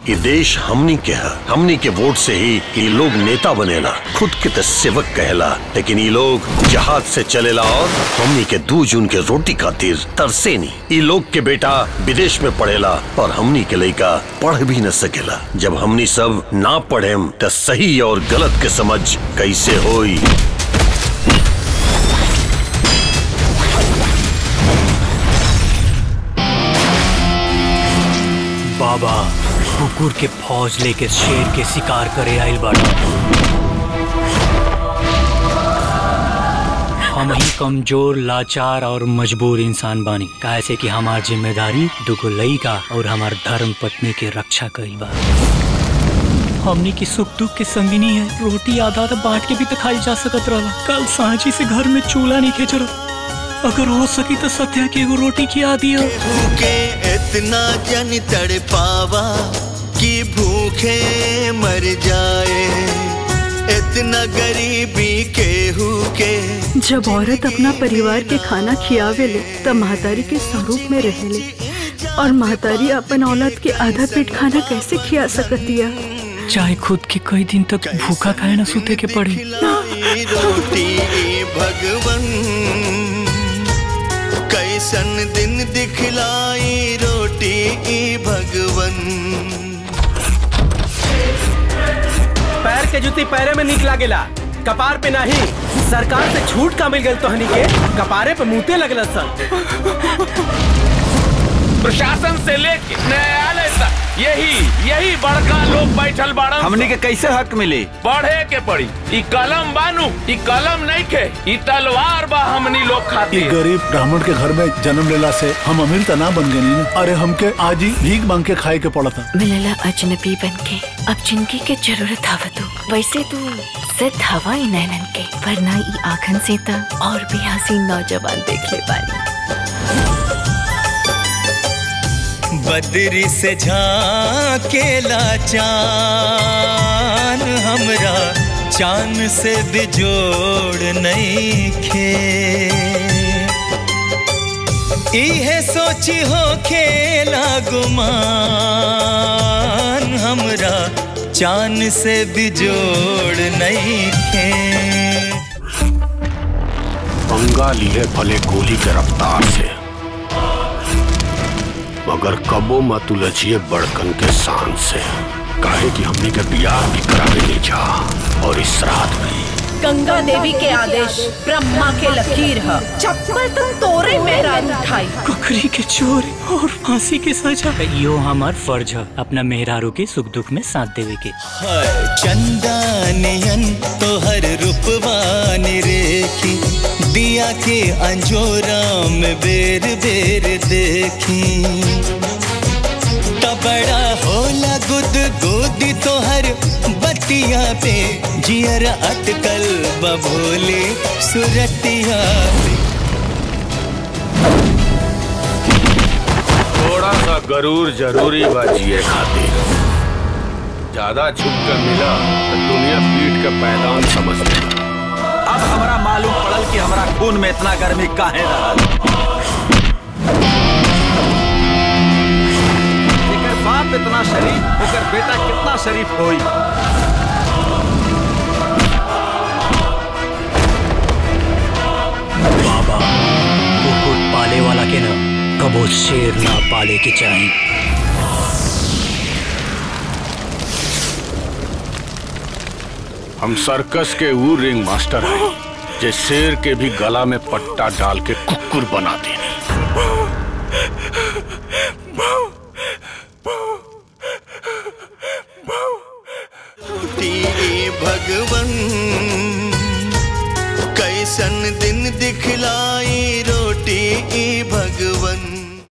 कि देश हमनी के है हमनी के वोट से ही ये लोग नेता बनेला खुद के तो सेवक कहेला लेकिन ये लोग जहाज से चलेला और हमनी के दू जून के रोटी खातिर तरसे नहीं ये लोग के बेटा विदेश में पढ़ेला और हमनी के लड़का पढ़ भी न सकेला जब हमनी सब ना पढ़ेम तो सही और गलत के समझ कैसे होई बाबा कुकुर के फौज लेके शेर के शिकार करे आइल बाड़ा हम ही कमजोर लाचार और मजबूर इंसान बानी काहे से कि हमार जिम्मेदारी दुगो लइका और हमार धर्म पत्नी के रक्षा कईल बा हमनी की सुख दुख के संगिनी है रोटी आधा आधा बांट के भी तो खाई जा सकत रहा कल सांची से घर में चूल्हा नहीं खेच रहा अगर हो सकी तो सत्या की एगो रोटी खिया दिया भूखे इतना जन तड़ पावा कि भूखे मर जाए इतना गरीबी केहू के जब औरत अपना परिवार के खाना खियावे ले तब महतारी के स्वरूप में रहेले और महतारी अपन औलाद के आधा पेट खाना कैसे खिया सकतिया चाहे खुद के कई दिन तक भूखा खाए ना सूते के पड़ी खिलाई रोटी भगवन कैसन दिन दिखलाई रोटी भगवन पैर के जूती पैरे में निक लागेला कपार पे नहीं सरकार से छूट का मिल गई तो हनी के कपारे पे मुंहते लगल सन प्रशासन से लेके न्यायालय तक यही यही बड़का लोग बैठल बाड़न हमनी के कैसे हक मिली पढ़े के पड़ी ई कलम बानू ई कलम नहीं के ई तलवार बा हमनी लोग एक खातिर गरीब ब्राह्मण के घर में जन्म लेला से हम अमीर तना बन गए ना अरे हमके आज ही भीख मांग के खाए के पड़ा था मिलला अजनबी बन के अब जिंदगी के जरूरत हवा तू वैसे तू सिद्ध हवा ही नैनन के वरना ई आखन से त और भी हसीन नौजवान देख ले बानी बदरी से झाकेला चान हमरा चान से बिजोड़ नहीं खे इहे सोची हो खेला गुमान हमरा चान से बिजोड़ नहीं खे पंगा लिए भले गोली के रफ्तार से मगर कबो मत उलझिए बड़कन के शान से काहे कि हमने के बियाह भी करावे नहीं जा और इस रात भी गंगा देवी के आदेश ब्रह्मा के लकीर है चप्पल तुम तोरे मेरा उठाई कुकरी के चोर और फांसी के सजा यो हमार फर्ज है अपना मेहरारू के सुख दुख में साथ देवे के हाय चंदानियन तोहर रूपवान रेखी दिया के अंजोरा में बेर बेर देखी तबड़ा होला गुद गोदी तोहर बतिया पे जियर अटकल बभोले सुरतिया पे थोड़ा सा गरूर जरूरी बा जिए खातिर ज्यादा छुप कर मिला तो दुनिया पीट के पैदान समझ ले अब हमरा मालूम पड़ल कि हमरा खून में इतना गर्मी काहे रहल जेकर बाप इतना शरीफ ओकर बेटा कितना शरीफ होई बाबा कुकुर पाले वाला के ना कबो शेर ना पाले के चाहिए हम सर्कस के वो रिंग मास्टर हैं जे शेर के भी गला में पट्टा डाल के कुकुर बना देने रोटी भगवन कैसन दिन दिखलाई रोटी भगवन